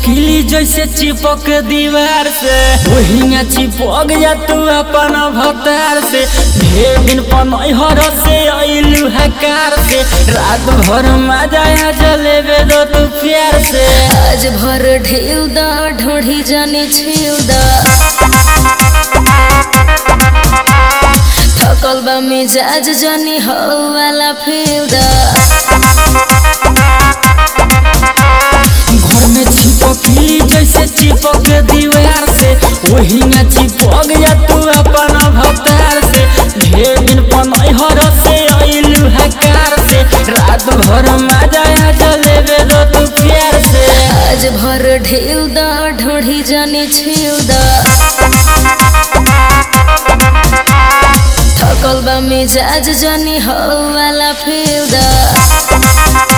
चिपकली जैसे चिपक दीवार से वही चिपक जा तू अपन भतार से ढेर दिन पनहर से अइलू हकार से रात भर मजा आ जलेबे दो तू प्यार से आज भर ढेल दा ढोढ़ी जाने छेल दा थकल बा मिजाज जानी हो वाला फेल दा घर में चिपकली जैसे चिपक दीवार से वही चिपक जा तू अपन भतार से ढेर दिन पनहर से अइलू हकार से रात भर मजा आ जलेबे दो तू प्यार से आज भर ढेल दा ढोढ़ी जाने छेल दा थकल बा मिजाज जानी हो वाला फेल दा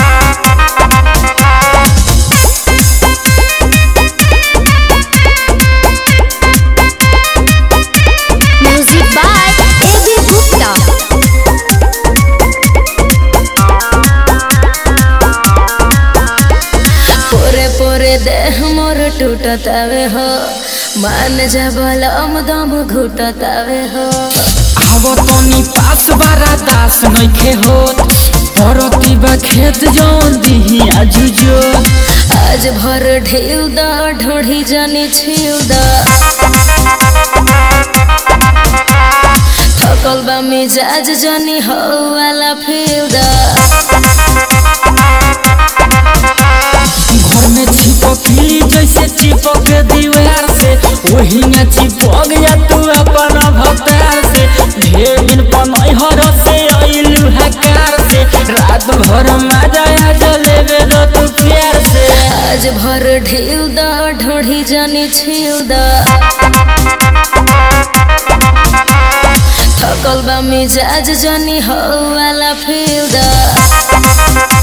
Music by A.B. Gupta. पोरे पोरे देह मोर टूटतावे हो मान जा बलम दम घुटतावे हो आव तनी पास बारा दास नइखे होत परती बा खेत जौन दिही आजुजो आज भर ढेल दा ढोढ़ी जाने छेल दा थकल बा मिजाज जानी हो वाला फेल दा घर में चिपकली जैसे चिपक दीवार से वही चिपक जा तू अपन भतार से ढेर दिन पनहर से अइलू हकार से रात भर मजा आ जलेबे दो तू प्यार से आज भर ढेल दा ढोढ़ी जाने छेल दा थकल बा मिजाज जानी हो वाला फेल दा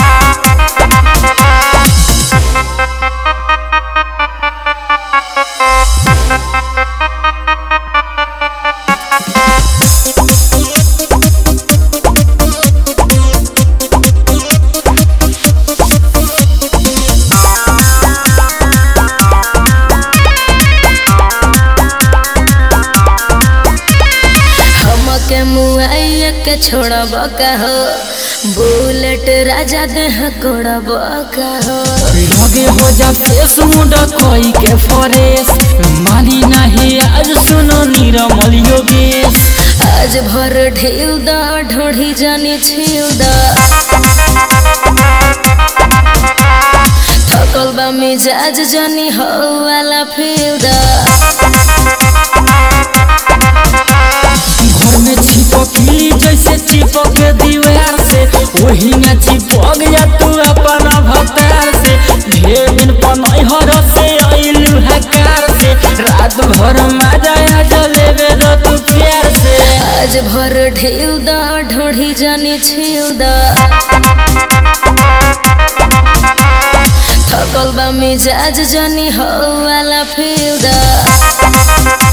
हमके मुआइया के छोड़ब का हो बुलेट राजा देह कोड़ब का हो लगे हो जा फेस मुंडा कोई के फरेस मानी नहीं आज सुनो नीरमल योगेश आज भर ढेल दा ढोढ़ी जाने छेल दा थकल बा मिजाज जानी हो वाला फेल दा घर में चिपकली जैसे चिपक दीवार से वही चिपक जा तू अपन भतार से ढेर दिन पनहर से अइलू हकार से रात भर मजा आ जलेबे दो तू प्यार से आज भर ढेल दा ढोढ़ी जाने छेल दा थकल बा मिजाज जानी हो वाला फेल दा